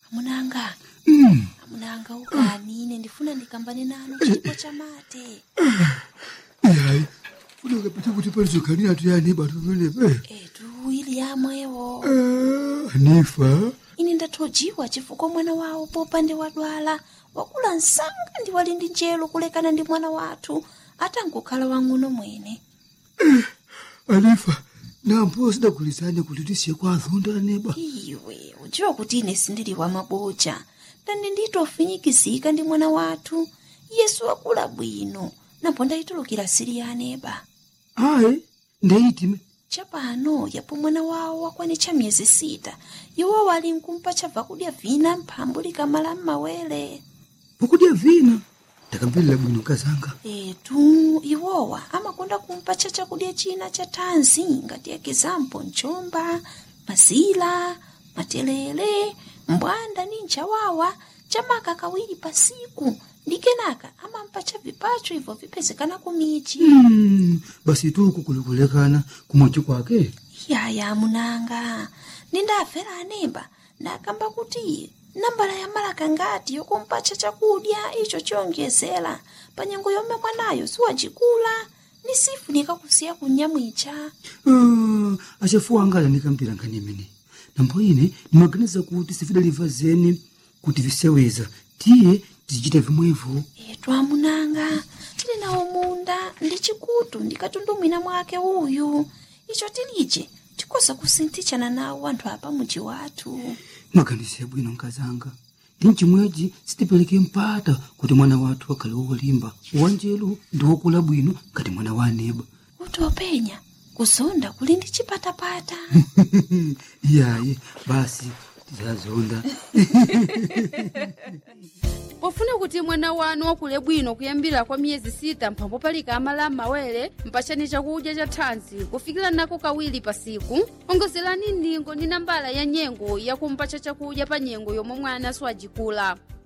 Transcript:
amunanga Mm. amunanga ukani ine ndifuna ndikambane nanu chipo cha mate Hayi. Funeka phethe ukuthi palizokhanira tuyani bantu benepe. etu ili yamwewo Eh, Hanifa. ine ndathojiwa chifukwa mwana wawo popande wadwala wakula msanga ndi wali ndi njelo kulekana ndi mwana wathu atangokhala wang'ono mwene Hanifa. Nampo sidagulizane kuti tisiye kwa azonda neba. iwe udziwa kuti ine sindili wa maboja ndani nditofinyikizika ndi mwana wathu yesu wakula bwino napo ndayitulukira siri ya aneba Hayi. Ndeitime. chapano yapo mwana wawo wakwanitcha miyezi sita iwo wali nkumpa chabva kudya vina mphambu likamala m'mawere Pokudya vina. Ndakambirira bwino kazanga. etu iwowa amakonda kumpatcha chakudya china cha thanzi ngati ekizampo mchomba mazila matelele mbwanda ni nchawawa chamaka kawiri pasiku ndi kenaka amampatcha vipacho ibvo vipezekana kumichi Mm. Basi tuku kulikulekana kumochi kwake. yaya munanga nindafera anemba ndakamba kuti nambala ya malaka ngati yokumpatcha chakudya icho chiyonjezera pa nyengo yomwe mwanayo siwacikula ni sifunika kusiya kunyamwicha Ah, achafuwa anga alanikampira nkhani imene nambo ine ndimaganiza kuti sifidaliva zeni kuti viseweza tiye tizichita vimwevo etu amunanga tili nawo munda ndi chikutu ndikatundumwina mwake uyu icho tilije tikoza kusinthichana nawo anthu apa muji wathu maganizo yabwino nkazanga ndi mchimwechi sitipereke mpata kuti mwana wathu akhale wolimba wanjelu ndi wokula bwino ngati mwana wa aneba kuti openya kuzonda kuli ndi chipatapata iyayi basi tizazonda pofuna kuti mwana wanu wakule bwino kuyambira kwa miyezi sita mphambo palika amala m'mawere mpachani chakudya cha thanzi kufikira nako kawiri pasiku ongozerani ndingo ndi nambala ya nyengo yakumpacha chakudya pa nyengo yomwe mwana siwajikula